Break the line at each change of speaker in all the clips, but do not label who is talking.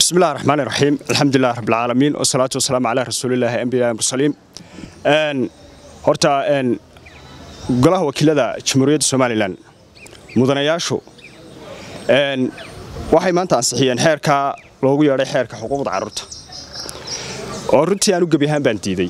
بسم الله الرحمن الرحيم الحمد لله رب العالمين والصلاة والسلام على رسول الله أنبياء المرسلين أن هرتا أن قلها وكيلة جمهورية سوماليلاند mudanayaashu waxay maanta ansixiyeen xeerka loogu yeedhay xeerka xuquuqda carruurta oo runtii aan u gebi ahaan baan diiday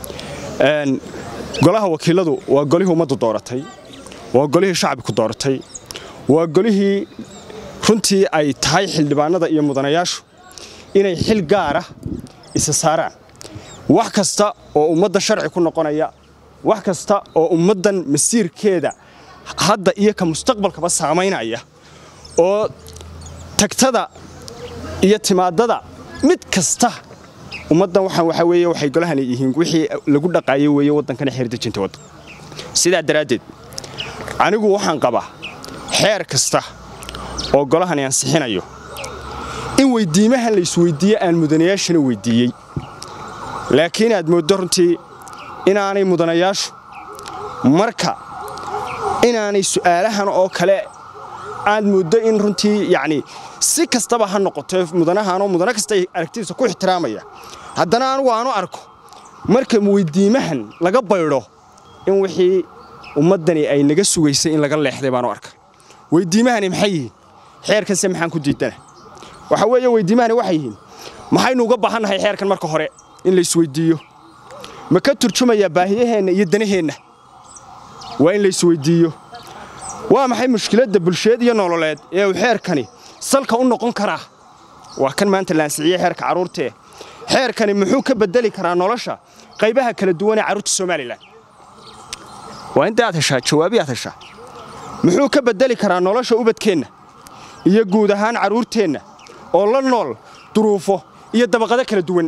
golaha wakiiladu waa golihii ummaddu dooratay waa golihii shacbiku dooratay waa golihii runtii ay tahay xildhibaanada iyo mudanayaashu inay xil gaara isa saaraan wax kasta oo ummadda sharci ku noqonaya wax kasta oo ummaddan masiirkeeda hadda iyo ka mustaqbalkaba saamaynaya oo tagtada iyo timaadada mid kasta ummaddan waxaan waxaa weeye waxay golahani yihiin wixii lagu dhaqaayay weeye waddankana xeerdejinta waddan sidaa daraaddeed anigu waxaan qabaa xeer kasta oo golahani ansixinayo in weyddiimahan la isweyddiiye aan mudanayaashana weyddiiyey laakiin aad mooddo runtii inaanay mudanayaashu marka inaanay su'aalahan oo kale aad mooddo in runtii yacni si kastaba ha noqoto mudanahanoo mudano kasta aragtidiisa ku ixtiraamaya haddana anugu aanu arko marka weyddiimahan laga baydho in wixii ummaddani ay naga sugaysay in laga leexday baanu arka weyddiimahani maxay yihiin xeerkanse maxaan ku diidana waxa weeye weyddiimahani waxay yihiin maxaynu uga baahannahay xeerkan marka hore in la isweyddiiyo ma ka turjumayaa baahiyaheenna iyo danaheenna waa in la isweyddiiyo waa maxay mushkiladda bulsheed iyo nololeed ee uu xeerkani salka u noqon karaa waa kan maanta la ansixiyey xeerka carruurtee xeerkani muxuu ka beddeli karaa nolosha qaybaha kala duwan ee carruurta somalilan waa inta aad heshaa jawaabi aad heshaa muxuu ka beddeli karaa nolosha ubadkeenna iyo guud ahaan carruurteenna oo la nool duruufo iyo dabaqado kala duwan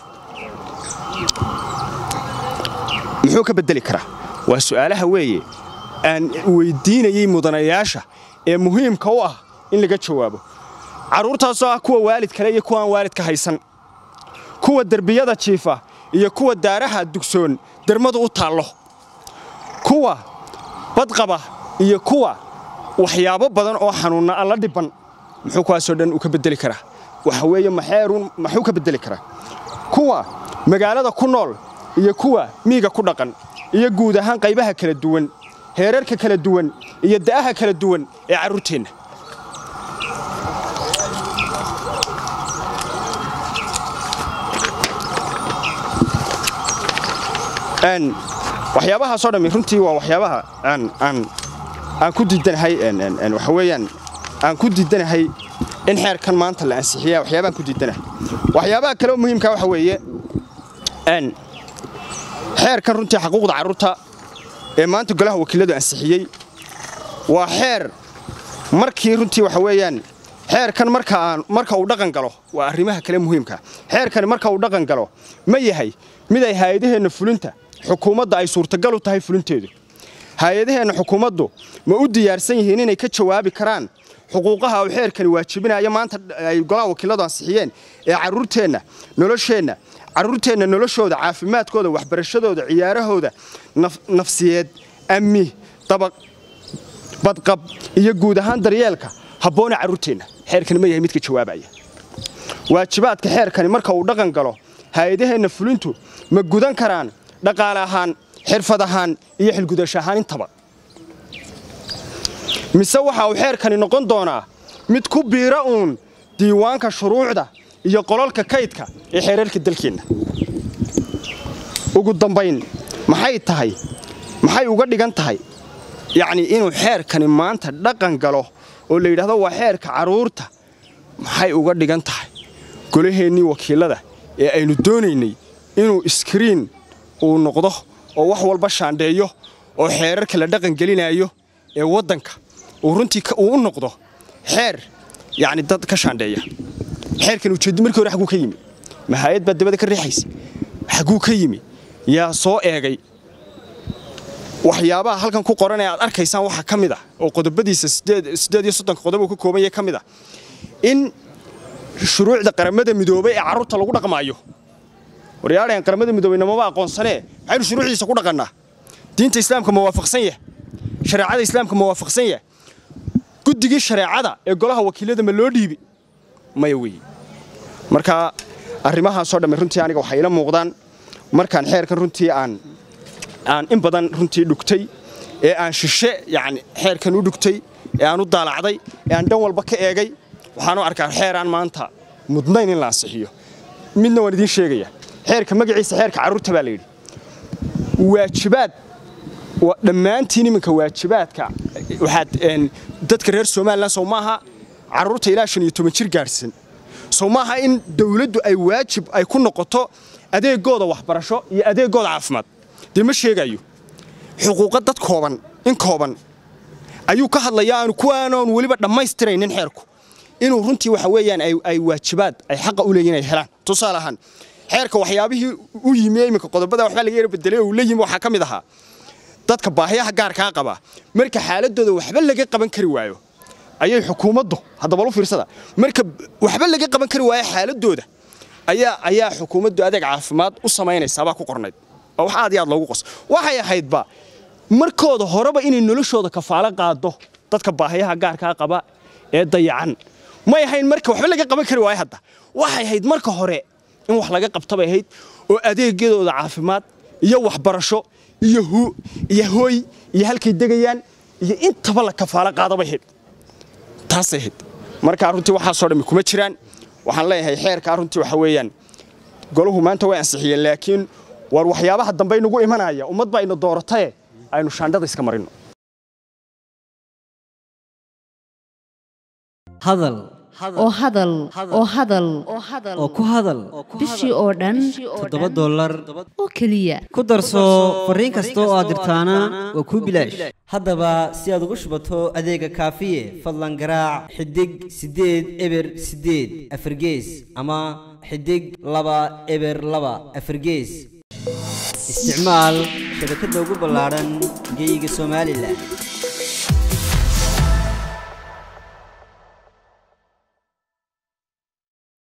muxuu ka beddeli karaa waa su'aalaha weeye aan weyddiinayey mudanayaasha ee muhiimka u ah in laga jawaabo carruurtaasoo ah kuwa waalid kale iyo kuwa aan waalidka haysan kuwa derbiyada jiifa iyo kuwa daaraha dugsoon dermadu u taallo kuwa badqaba iyo kuwa waxyaabo badan oo xanuunna alla dhibban muxuu kuwaasoo dhan uu ka beddeli karaa waxa weeye maxeerun maxuu ka beddeli karaa kuwa magaalada ku nool iyo kuwa miiga ku dhaqan iyo guud ahaan qaybaha kala duwan heerarka kala duwan iyo da'aha kala duwan ee carruurteenna waxyaabahaasoo dhammi runtii waa waxyaabaha aan ku diidanahay waxa weeyaan aan ku diidanahay in xeerkan maanta la ansixiya waxyaabahaan ku diidanahay waxyaabaha kale oo muhiimka waxa weeye xeerkan runtii xaquuqda carruurta ee maanta golaha wakiiladu ansixiyey waa xeer markii runtii waxa weeyaan xeerkan marka uu dhaqan galo waa arrimaha kale muhiimka xeerkani marka uu dhaqan galo ma yahay mid ay haayadaheenna fulinta xukuumadda ay suurtagal u tahay fulinteedu haayadaheenna xukuumaddu ma u diyaarsan yihiin inay ka jawaabi karaan xuquuqaha uu xeerkani waajibinayo maanta ay golaha wakiiladu ansixiyeen ee carruurteenna nolosheenna carruurteenna noloshooda caafimaadkooda waxbarashadooda ciyaarahooda nafsiyeed amni dabaq badqab iyo guud ahaan daryeelka habboone carruurteenna xeerkani ma yahay midka jawaabaya waajibaadka xeerkani marka uu dhaqan galo haayadaheenna fulintu ma gudan karaan dhaqaale ahaan xirfad ahaan iyo xilgudasho ahaan intaba mise waxa uu xeerkani noqon doonaa mid ku biira uun diiwaanka shuruucda iyo qolalka kaydka ee xeerarka dalkeenna ugu dambayn maxay tahay maxay uga dhigan tahay yacnii inuu xeerkani maanta dhaqan galo oo la yidhahdo waa xeerka carruurta maxay uga dhigan tahay golaheennii wakiillada ee aynu doonaynay inuu iskriin uu noqdo oo wax walba shaandheeyo oo xeerarka la dhaqan gelinaayo ee waddanka uu runtii uu u noqdo xeer yacni dad ka shaandheeya xeerkan ujeeddi markii hore xagguu ka yimi mahaayad baa dabada ka riixaysa xagguu ka yimi yaa soo eegay waxyaabaha halkan ku qoran ee aad arkaysaan waxaa ka mid ah oo qodobadiisa siddeed iyo soddonka qodob uu ka kooban yahay ka mid ah in shuruucda qaramada midoobay ee carruurta lagu dhaqmaayo waryaadhayan qaramada midoobay namaba aqoonsanee maxaynu shuruucdiisa ku dhaqannaa diinta islaamka ma waafaqsan yah shareecada islaamka ma waafaqsan yah guddigii shareecada ee golaha wakiilada ma loo dhiibi maya weeye marka arrimahaasoo dhamme runtii aniga waxay ila muuqdaan markaan xeerkan runtii aan aan in badan runtii dhugtay ee aan shishe yani xeerkan u dhugtay ee aan u daalacday ee aan dhan walba ka eegay waxaan u arkaa xeeraan maanta mudnayn in la ansixiyo midna waan idiin sheegaya xeerka magaciisa xeerka carruurta baa la yidhi waajibaad dhammaantiin iminka waajibaadka waxaad dadka reer somalilan sow maaha carruurta ilaa shan iyo toban jir gaadhsan sow maaha in dawladdu ay waajib ay ku noqoto adeegooda waxbarasho iyo adeegooda caafimaad dee ma sheegayo xuquuqa dad kooban in kooban ayuu ka hadlayaa aanu kuwaanoon weliba dhammaystiraynin xeerku inuu runtii waxa weeyaan ay waajibaad ay xaqa u leeyihin ay helaan tusaale ahaan xeerka waxyaabihii u yimi iminka qodobada waxbaa laga yara bedelay oo uu la yimi waxaa ka mid ahaa dadka baahiyaha gaarkaa qaba marka xaaladooda waxba laga qaban kari waayo ayay xukuumaddu haddaba lu fiirsada marka waxba laga qaban kari waayo xaaladooda ayaa ayaa xukuumaddu adeeg caafimaad u samaynaysaabaa ku qornayd oo wax aad iyo aad loogu qos waxay ahaydba markooda horeba inay noloshooda kafaalo qaado dadka baahiyaha gaarkaa qaba ee dayacan may ahayn marka waxba laga qaban kari waayo hadda waxay ahayd marka hore in wax laga qabtabay ahayd oo adeegyadooda caafimaad iyo waxbarasho iyo iyo hooy iyo halkay degayaan iyo intaba la kafaalo qaadabay ahayd taasay ahayd markaa runtii waxaasoo dhammi kuma jiraan waxaan leeyahay xeerkaa runtii waxa weeyaan golahu maanta way ansixiyeen laakiin war waxyaabaha dambe inagu imanaya ummad baa ina doorataye aynu shaandhada iska marino
hadal
oo hadal oo hadal
oo ku hadal
bishii oo dhan
toddoba dollar
oo keliya
ku darso fariin kasta oo aad dirtaana waa kuu bilaash haddaba si aad ugu shubato adeega kaafiye fadlan garaac xidig siddeed eber siddeed afargees ama xidig laba eber laba afargees isticmaal shabakadda ugu ballaadhan geyga somalilan